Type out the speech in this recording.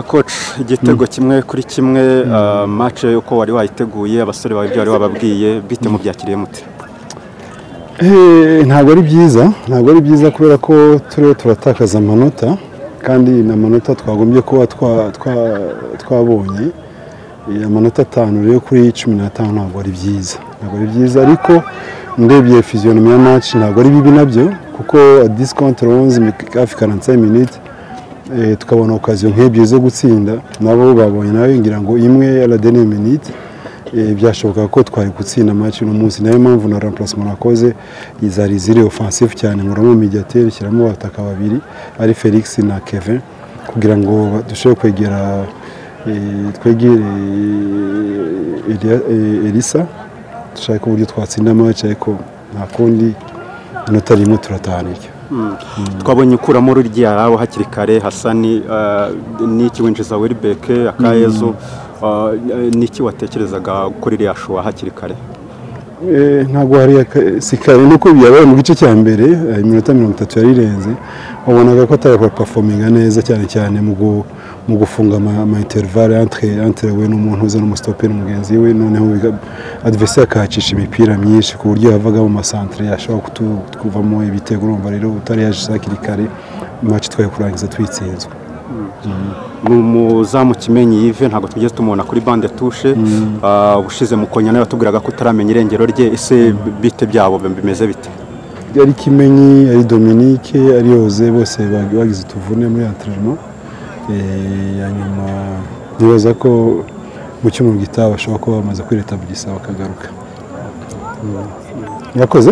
koci igitego kimwe kuri kimwe mace uko wari wayiteguye abasore bawe ibyo wari wababwiye bite mubyakiriye mute ntabwo ari byiza ntabwo ari byiza kubera ko turiho turatakaza amanota kandi ni amanota twagombye kuba twabonye amanota atanu rero kuri cumi n'atanu ntabwo ari byiza ntabwo ari byiza ariko ndebye fiziyonomi ya maci ntabwo ari bibi nabyo kuko disikawunti ronze hafi karansaye miniti tukabona okaziyo nk'ebyiri zo gutsinda nabo babonye nawe ngira ngo imwe aradeni miniti byashoboka ko twari gutsinda amacu uno munsi nayo mpamvu na rampurasima nakoze zari ziri ofansifu cyane nkuramo midiyateri ushyiramo abataka babiri ari felix na keve kugira ngo dushobore kwegera twegere elisa dushake uburyo twatsinda amacu ariko nta kundi inota rimwe turatahanirya twabonye ukuramo ruriya yarawe hakiri kare hasani n'iki winjiza weribeke akayezu n'iki watekerezaga kuri iriya shuwa hakiri kare ntabwo hari si kare nuko byabaye mu gice cya mbere iminota mirongo itatu yari irenze wabonaga ko atari pafominga neza cyane cyane mu gufunga amainterivare antire we n'umuntu uza n'umusitoperi mugenzi we noneho adivesiyo akahacisha imipira myinshi ku buryo yavaga mu masantire yashobora kutuvamo ibitego urumva rero utari yaje hakiri kare maci twari kurangiza twitsinzwe ni umuzamu kimenyi yive ntabwo tugeze tumubona kuri bande tushe ushize mu konyana yatubwiraga ko utaramenya irengero rye ese bite byabo bimeze bite ari kimenyi ari dominike ari yoze bose bagize utuvune muri anterinoma nyuma nibaza ko mu cyumweru gitaha bashobora kuba bamaze kwiretaburiza bakagaruka murakoze